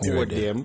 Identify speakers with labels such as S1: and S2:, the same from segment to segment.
S1: for them.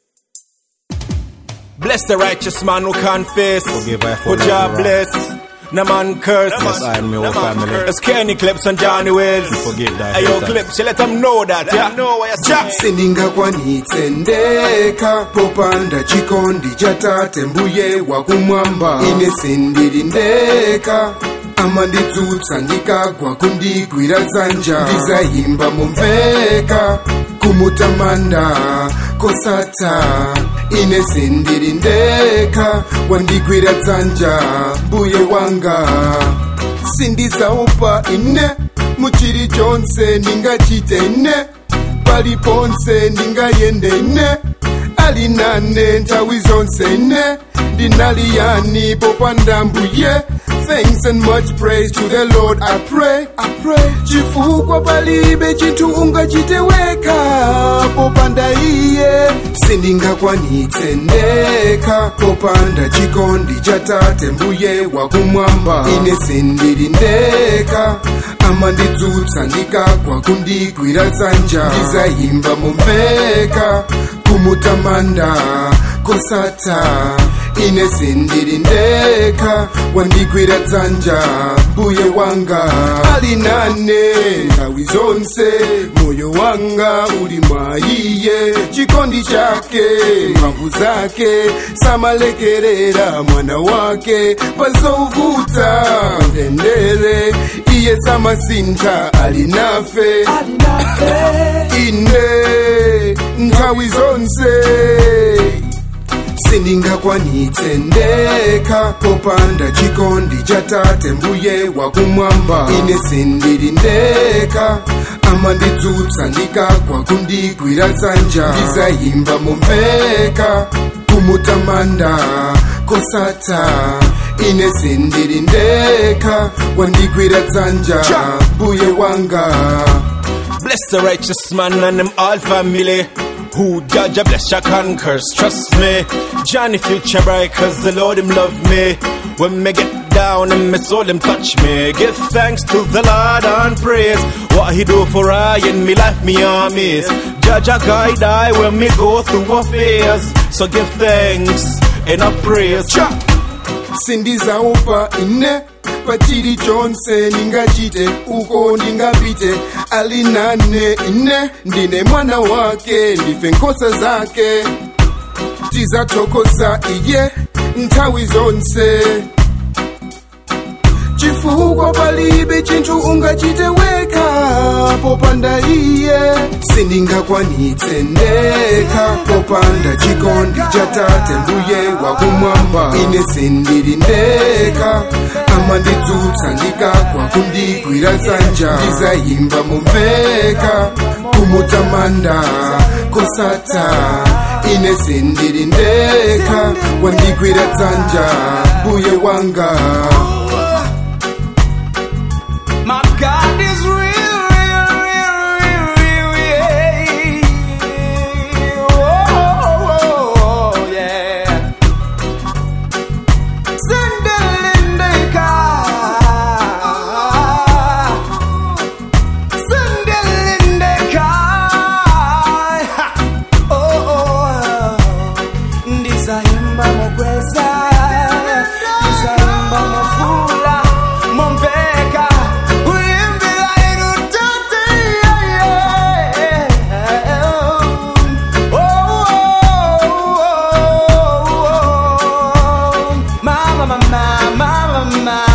S2: Bless the righteous man who confess.
S1: Forgive I
S2: Who
S1: for
S2: Jah
S1: love,
S2: bless. No man curse.
S1: Yes, I and my whole family.
S2: It's Kenny Clips and Johnny Wells.
S1: Forgive thy
S2: Hey, yo,
S1: hater.
S2: Clips, you let them know that, yeah? know what you're saying.
S3: sindingakwanitse ndeka popanda chikondi cha tate mbuye wakumwamba ine sindiri ndeka amanditsutsa ndikagwa kundigwira dzanja ndizayimba mumveka kumutamanda kosata ine sindiri ndeka wandigwira dzanja mbuye wanga sindizaupa ine muchiri chonse ndingachite ine paliponse ndingayende ine ali nane nthawi zonse ine ndinaliyani popanda mbuye Thanks and much praise to the Lord I pray, I pray. chifukwa palibe chinthu ungachiteweka popanda iye sindingakwanitse ndeka popanda chikondi cha tate mbuye wakumwamba ine sindiri ndeka amandidzutsa ndikagwa kundigwira dzanja ndizayimba mumveka kumutamanda kosata ine sindiri ndeka wandigwira dzanja mbuye wanga ali nane nthawi zonse moyo wanga uli mwa iye chikondi chake mphamvu zake samalekerera mwana wake pazovuta ndendere iye samasintha ali nafe ine nthawi zonse sindingakwanitse ndeka popanda chikondi cha tate mbuye wakumwamba ine sindiri ndeka amandidzutsa ndikagwa kundigwira dzanja ndizayimba mumveka kumutamanda kosata ine sindiri ndeka wandigwira dzanja mbuye wanga
S2: Bless the righteous man and them all family. Who judge a bless ya conquers, trust me. Johnny future bright cause the Lord him love me. When me get down and me soul him touch me. Give thanks to the Lord and praise. What he do for I in me life me armies. Judge a guide I when me go through affairs. So give thanks and a praise. Cha!
S3: sindizaupa ine pachili chonse ndingachite uko ndingapite ali nane ine ndine mwana wake ndife nkhosa zake tizathokoza iye nthawi zonse chifukwa palibe chinthu ungachiteweka popanda iye sindingakwanitse ndeka popanda chikondi cha tate mbuye wakumwamba ine sindiri ndeka amandidzutsa ndikagwa kundigwira dzanja ndizayimba mumveka kumutamanda kosata ine sindiri ndeka wandigwira dzanja mbuye wanga
S4: My God is real, real, real, real, real, yeah. Oh, oh, oh, yeah. Sindelindeka. Sindelindeka. Ha. Oh, oh. Ndizayimba mokweza. Ndizayimba mofula. Momveka. Kuyimbila irutate, yeah, yeah. Oh, oh, oh, oh. Mama, mama, mama, mama.